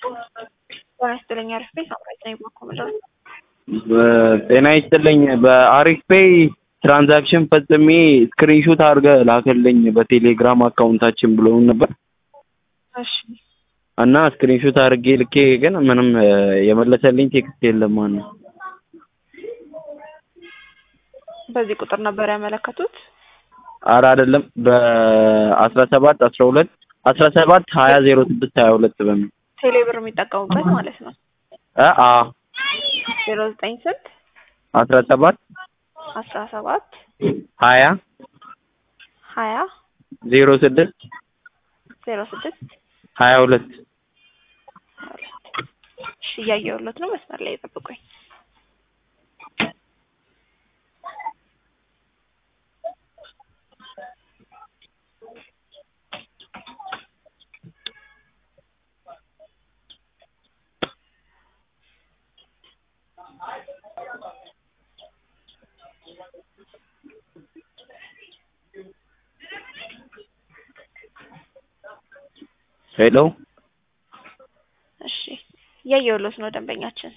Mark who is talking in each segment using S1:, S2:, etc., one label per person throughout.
S1: ጤና ይስጥልኝ አሪፍ ቤት አምራች ነኝ በኮምዶር
S2: ጤና ይስጥልኝ በአሪፍ ፔይ ትራንዛክሽን ፈጽሜ ስክሪንሾት አድርገህ ላክልኝ በቴሌግራም አካውንታችን ብለውን ነበር
S1: እሺ
S2: እና ስክሪንሾት አድርጌ ልኬ ግን ምንም የመለሰልኝ ቴክስት የለም ማነው
S1: በዚህ ቁጥር ነበር ያመለከቱት
S2: ኧረ አይደለም በአስራ ሰባት አስራ ሁለት አስራ ሰባት ሀያ ዜሮ ስድስት ሀያ ሁለት በሚል
S1: ቴሌብር የሚጠቀሙበት ማለት ነው
S2: እ አ
S1: ዜሮ ዘጠኝ ስንት
S2: አስራ ሰባት
S1: አስራ ሰባት
S2: ሀያ
S1: ሀያ
S2: ዜሮ ስድስት
S1: ዜሮ ስድስት
S2: ሀያ ሁለት
S1: እሺ እያየሁለት ነው መስመር ላይ ጠብቁኝ
S2: ሄሎ
S1: እሺ እያየሁለት ነው ደንበኛችን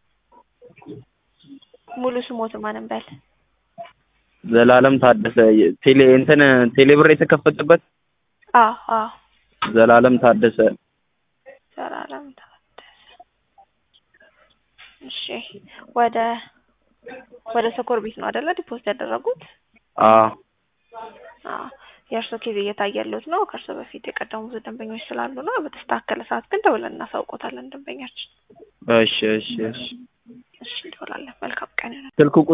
S1: ሙሉ ስሞት ማን እንበል
S2: ዘላለም ታደሰ ቴሌ እንትን ቴሌብር የተከፈተበት
S1: አዎ አዎ
S2: ዘላለም ታደሰ
S1: ዘላለም ታደሰ እሺ ወደ ወደ ሰኮር ቤት ነው አይደለ ዲፖዚት ያደረጉት
S2: አ
S1: አዎ የእርሶ ኬዝ እየታየለት ነው ከእርሶ በፊት የቀደሙ ብዙ ደንበኞች ስላሉ ነው በተስተካከለ ሰዓት ግን ደውለን እናሳውቆታለን ደንበኛችን
S2: እሺ እሺ እሺ
S1: እሺ እንደውላለን መልካም ቀን ይሁን
S2: ስልክ